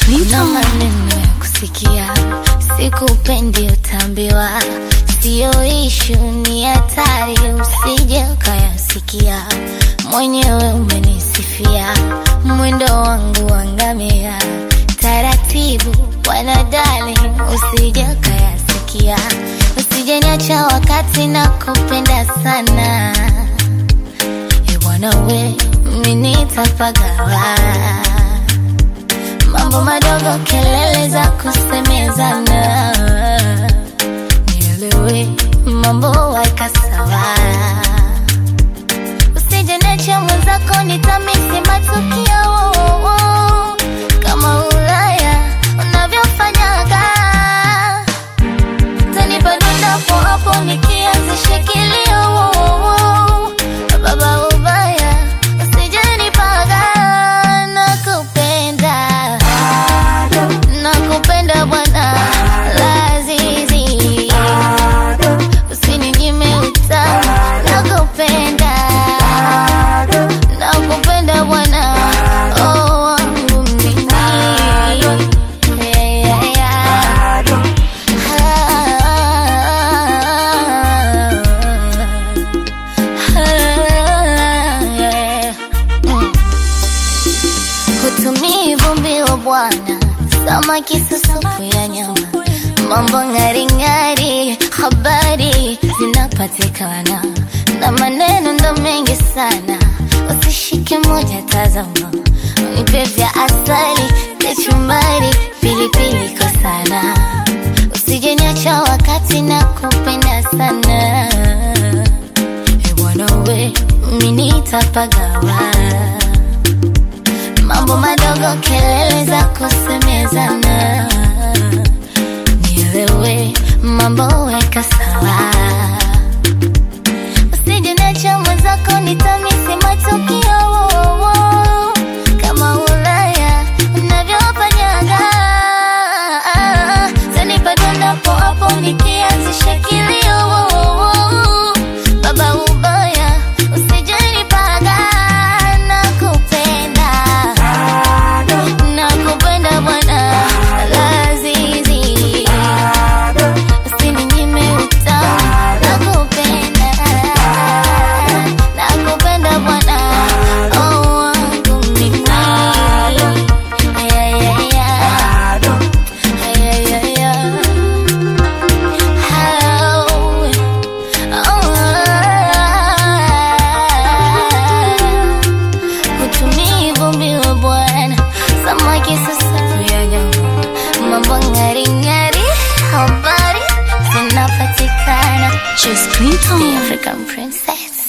na maneno ya kusikia, sikupendi utambiwa, siyo ishu, ni hatari, usije ukayasikia. Mwenyewe umenisifia mwendo wangu wangamia, taratibu wanadali, usije ukayasikia, usije niacha wakati na kupenda sana e bwana we, mimi nitapagawa mambo madogo, kelele za kusemezana, nielewe mambo weka sawa, usije niache mwenzako, nitamisi matukio kama Ulaya unavyofanyaga, tanipa dondapo hapo nikianzisha kilio baba ubaya, usije nipaga, nakupenda nakupenda bwana Lazizi, usininyime utamu, nakupenda nakupenda bwana oh, wangu mimi yeah, yeah, yeah. Hutumii vumbi wa bwana, samaki susupu ya nyama, mambo ng'aring'ari, habari zinapatikana na maneno ndo mengi sana, usishike moja, tazama, nipe vya asali, kachumbari, pilipili kwa sana, usije niacha wakati na kupenda sana, e bwana we, mimi nitapagawa mambo madogo, kelele za kusemezana, nielewe mambo weka sawa, usije niache mwenzako, nitamisi matukio kama Ulaya unavyofanyaga, tanipa dondapo hapo nikianzisha kilio baba ubaya, usije nipaga, nakupenda nakupenda bwana Lazizi, usininyime utamu, nakupenda nakupenda bwana oh, wangu mimi yeah, yeah, yeah. Yeah, yeah, yeah. Oh, oh. Hutumii vumbi wa bwana, samaki susafu ya nyama, mambo ng'aring'ari, habari zinapatikana. Just Clinton. The African princess.